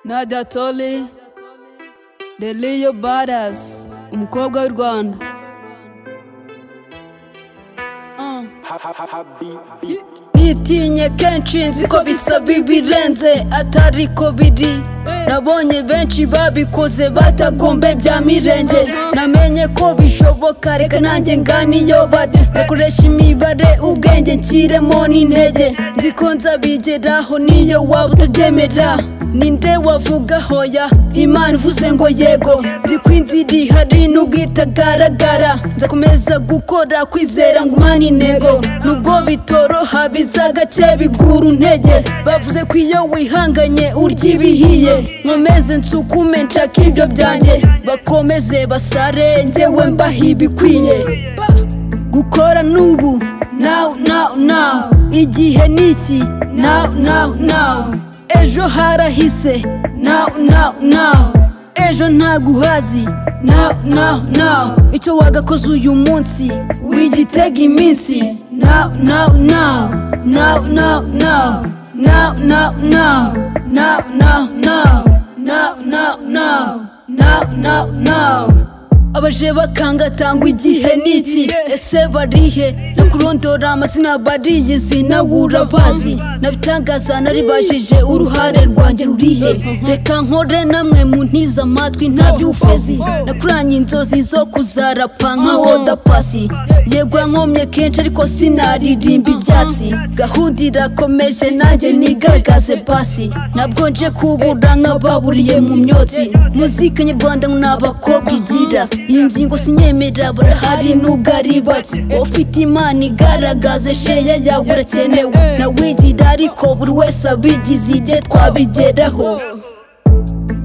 Nadia Tolly, The Leo Badass, umukobwa w'u Rwanda. Uh. Nitinye kenshi nzi ko bisaba ibirenze atari ko biri nabonye benshi babikoze batagombe bya mirenge namenye ko bishoboka reka nanjye nganiyobade nzakoresha imibare ubwenge nshyiremo n'intege nzi ko nzabigeraho niyo waba utabyemera ninde wavuga hoya imana ivuze ngo yego nzi ko inzira ihari nubwo itagaragara nzakomeza gukora kwizera ngo umane intego nubwo bitoroha biza gake bigura intege bavuze ko iyo wihanganye urya ibihiye nkomeze nsukume nshaka ibyo byanjye bakomeze basare njyewe mbaha ibikwiye gukora n'ubu now now now igihe ni iki now now now ejo harahise now now now ejo ntabwo uhazi now now now icyo wagakoze uyu munsi wigitega iminsi now now now now now now now now now now now now now now now now now now abaje bakangatangwa igihe niki ese barihe no kurondora amazina bariyizi nawe urabazi nabitangaza naribajije uruhare rwanjye rurihe reka nkore namwe muntize amatwi ntabyufezi nakuranye inzozi zo kuzarapa nka oda pasi yego yankomye kenshi ariko sinaririmba ibyatsi gahunda irakomeje nanjye nigaragaze pasi ntabwo nje kubura nk'ababuriye mu myotsi muzika nyarwanda ngo ni abakobwa igira iyi ngingo sinyemera barahari nubwo ari bake ufite imana igaragaza sheya yawe urakenewe nawigira ariko buri wese abigize ibye twabigeraho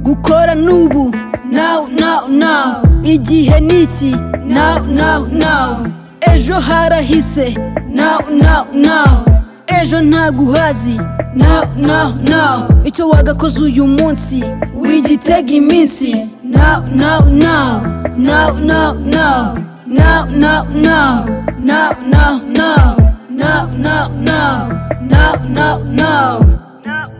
gukora n'ubu now now now igihe ni iki now now now ejo harahise now now now ejo ntabwo uhazi now now now icyo wagakoze uyu munsi wigitega iminsi now now now now, now, now, now, now, now, now, now, now, now, now, now, now, now, now. now,